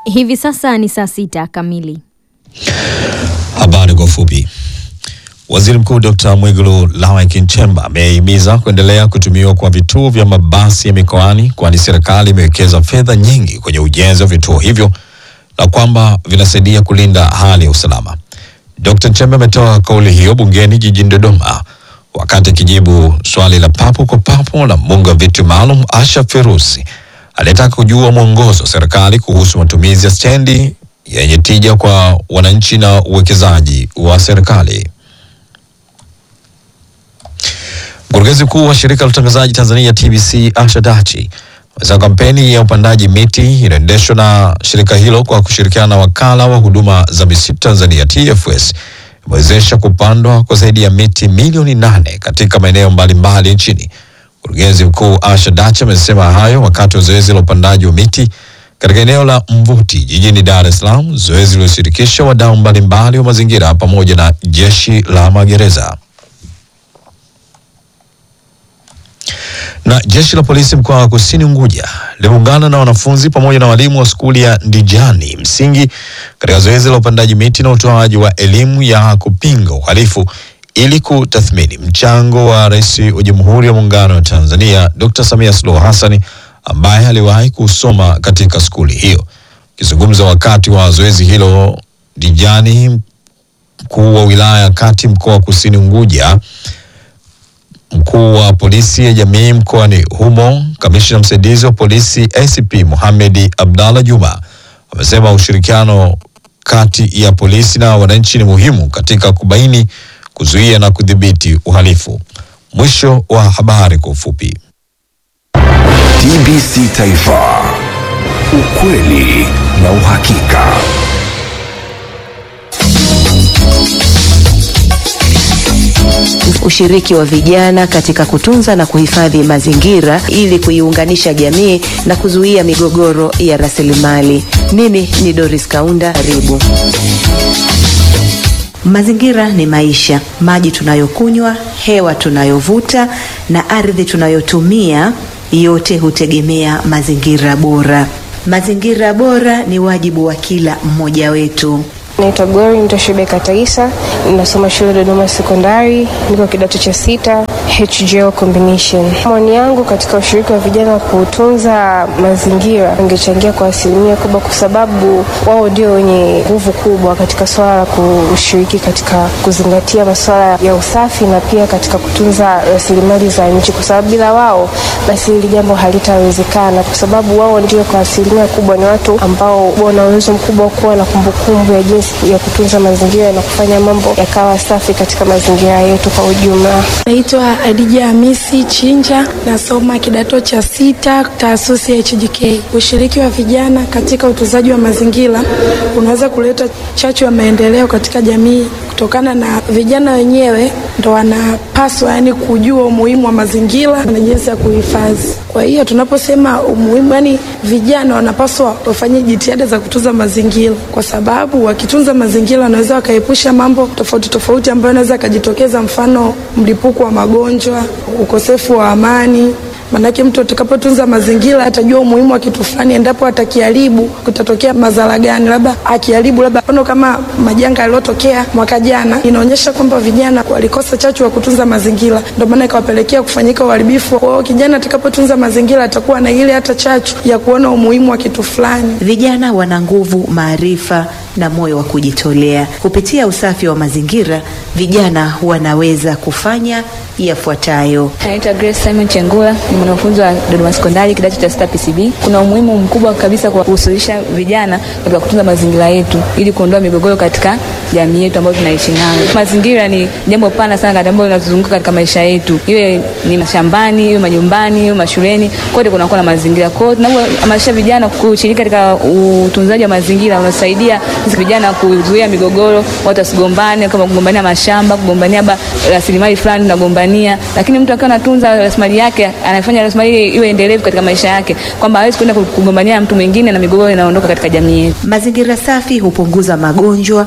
Hivi sasa ni saa sita kamili. Habari kwa ufupi. Waziri Mkuu Dr. Mwigulu Lameck Nchemba amehimiza kuendelea kutumiwa kwa vituo vya mabasi ya mikoani kwani serikali imewekeza fedha nyingi kwenye ujenzi wa vituo hivyo na kwamba vinasaidia kulinda hali ya usalama. Dr. Nchemba ametoa kauli hiyo bungeni jijini Dodoma wakati akijibu swali la papo kwa papo la mbunge wa viti maalum Asha Ferusi aliyetaka kujua mwongozo wa serikali kuhusu matumizi ya stendi yenye tija kwa wananchi na uwekezaji wa serikali. Mkurugenzi mkuu wa shirika la utangazaji Tanzania TBC Asha Dachi amesema kampeni ya upandaji miti inaendeshwa na shirika hilo kwa kushirikiana na wakala wa huduma za misitu Tanzania TFS imewezesha kupandwa kwa zaidi ya miti milioni nane katika maeneo mbalimbali nchini. Mkurugenzi mkuu Asha Dachi amesema hayo wakati wa zoezi la upandaji wa miti katika eneo la Mvuti jijini Dar es Salaam, zoezi liloshirikisha wadau mbalimbali wa mazingira pamoja na jeshi la magereza. na jeshi la polisi mkoa wa Kusini Unguja limeungana na wanafunzi pamoja na walimu wa skuli ya Ndijani msingi katika zoezi la upandaji miti na utoaji wa elimu ya kupinga uhalifu ili kutathmini mchango wa Rais wa Jamhuri ya Muungano wa Tanzania Dr. Samia Suluhu Hassan ambaye aliwahi kusoma katika skuli hiyo. Akizungumza wakati wa zoezi hilo Ndijani, mkuu wa wilaya ya Kati mkoa wa Kusini Unguja mkuu wa polisi ya jamii mkoani humo, kamishna msaidizi wa polisi ACP Mohamed Abdallah Juma amesema ushirikiano kati ya polisi na wananchi ni muhimu katika kubaini, kuzuia na kudhibiti uhalifu. Mwisho wa habari kwa ufupi. TBC Taifa, ukweli na uhakika. Ushiriki wa vijana katika kutunza na kuhifadhi mazingira ili kuiunganisha jamii na kuzuia migogoro ya rasilimali. Mimi ni Doris Kaunda, karibu. Mazingira ni maisha. Maji tunayokunywa, hewa tunayovuta na ardhi tunayotumia, yote hutegemea mazingira bora. Mazingira bora ni wajibu wa kila mmoja wetu. Naitwa Gori Mtoshibe Kataisa, ninasoma shule Dodoma Sekondari, niko kidato cha sita HGL combination. Maoni yangu katika ushiriki wa vijana kutunza mazingira ingechangia kwa asilimia kubwa, kwa sababu wao ndio wenye nguvu kubwa katika swala la kushiriki katika kuzingatia masuala ya usafi na pia katika kutunza rasilimali za nchi, kwa sababu bila wao basi hili jambo halitawezekana, kwa sababu wao ndio kwa asilimia kubwa ni watu ambao wana uwezo mkubwa wa kuwa na kumbukumbu ya jinsi ya kutunza mazingira na kufanya mambo yakawa safi katika mazingira yetu kwa ujumla. Naitwa Adija Hamisi Chinja, nasoma kidato cha sita taasisi ya HJK. Ushiriki wa vijana katika utunzaji wa mazingira unaweza kuleta chachu ya maendeleo katika jamii kutokana na vijana wenyewe ndo wanapaswa yani kujua umuhimu wa mazingira na jinsi ya kuhifadhi. Kwa hiyo tunaposema umuhimu, yani vijana wanapaswa wafanye jitihada za kutunza mazingira, kwa sababu wakitunza mazingira wanaweza wakaepusha mambo tofauti tofauti ambayo yanaweza yakajitokeza, mfano mlipuko wa magonjwa, ukosefu wa amani Manake mtu atakapotunza mazingira atajua umuhimu wa kitu fulani, endapo atakiharibu kutatokea madhara gani, labda akiharibu, labda mfano kama majanga yaliyotokea mwaka jana, inaonyesha kwamba vijana walikosa chachu wa kutunza mazingira, ndio maana ikawapelekea kufanyika uharibifu. Kwa hiyo kijana atakapotunza mazingira atakuwa na ile hata chachu ya kuona umuhimu wa kitu fulani. Vijana wana nguvu, maarifa na moyo wa kujitolea. Kupitia usafi wa mazingira, vijana wanaweza kufanya yafuatayo. Naitwa Grace Simon Chengula, ni mwanafunzi wa Dodoma Sekondari kidato cha sita PCB. Kuna umuhimu mkubwa kabisa kwa kuhusulisha vijana katika kutunza mazingira yetu ili kuondoa migogoro katika jamii yetu ambayo tunaishi nayo. Mazingira ni jambo pana sana ambalo linatuzunguka katika maisha yetu, iwe ni mashambani, iwe majumbani, iwe mashuleni, kote kunakuwa na mazingira. Kwa hiyo tunapohamasisha vijana kushiriki katika utunzaji wa mazingira, unasaidia vijana kuzuia migogoro, watu wasigombane, kama kugombania mashamba, kugombania rasilimali fulani tunagombania, lakini mtu akiwa anatunza rasilimali yake anafanya rasilimali iwe endelevu katika maisha yake, kwamba hawezi kwenda kugombania mtu mwingine na migogoro inaondoka katika jamii yetu. Mazingira safi hupunguza magonjwa na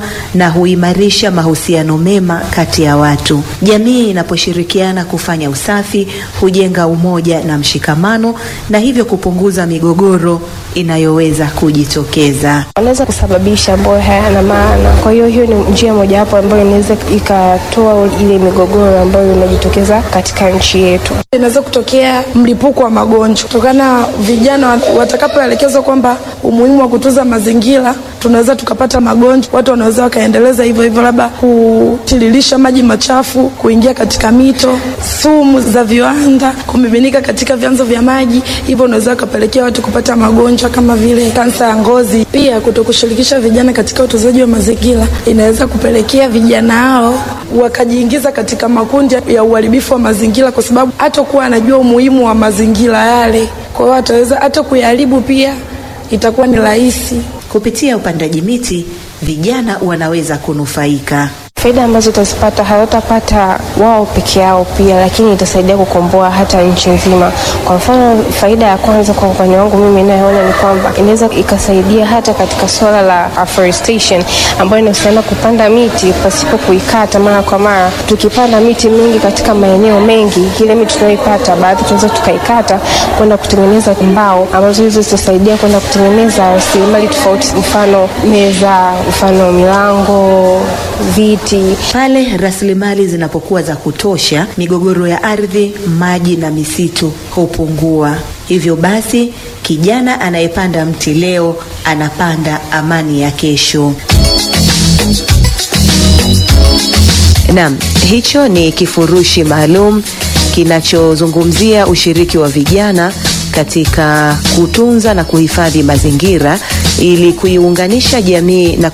huimarisha mahusiano mema kati ya watu. Jamii inaposhirikiana kufanya usafi hujenga umoja na mshikamano na hivyo kupunguza migogoro inayoweza kujitokeza. wanaweza kusababisha ambayo hayana maana. Kwa hiyo hiyo ni njia mojawapo ambayo inaweza ikatoa ile migogoro ambayo inajitokeza katika nchi yetu. Inaweza kutokea mlipuko wa magonjwa kutokana na vijana watakapoelekezwa kwamba umuhimu wa kutunza mazingira, tunaweza tukapata magonjwa. Watu wanaweza wakaendeleza hivyo hivyo, labda kutiririsha maji machafu kuingia katika mito, sumu za viwanda kumiminika katika vyanzo vya maji, hivyo unaweza ukapelekea watu kupata magonjwa kama vile kansa ya ngozi. Pia kutokushirikisha vijana katika utunzaji wa mazingira inaweza kupelekea vijana hao wakajiingiza katika makundi ya uharibifu wa mazingira, kwa sababu hatakuwa anajua umuhimu wa mazingira yale, kwa hiyo ataweza hata kuyaharibu, pia itakuwa ni rahisi. Kupitia upandaji miti, vijana wanaweza kunufaika. Faida ambazo utazipata hawatapata wao peke yao pia, lakini itasaidia kukomboa hata nchi nzima. Kwa mfano, faida ya kwanza kwa upande wangu mimi inayoona ni kwamba inaweza ikasaidia hata katika suala la afforestation ambayo inahusiana kupanda miti pasipo kuikata mara kwa mara. Tukipanda miti mingi katika maeneo mengi, ile miti tunayoipata baadhi tunaweza tukaikata kwenda kutengeneza mbao ambazo hizo zitasaidia kwenda kutengeneza rasilimali tofauti, mfano meza, mfano milango, viti Pale rasilimali zinapokuwa za kutosha, migogoro ya ardhi, maji na misitu hupungua. Hivyo basi, kijana anayepanda mti leo anapanda amani ya kesho. Naam, hicho ni kifurushi maalum kinachozungumzia ushiriki wa vijana katika kutunza na kuhifadhi mazingira ili kuiunganisha jamii na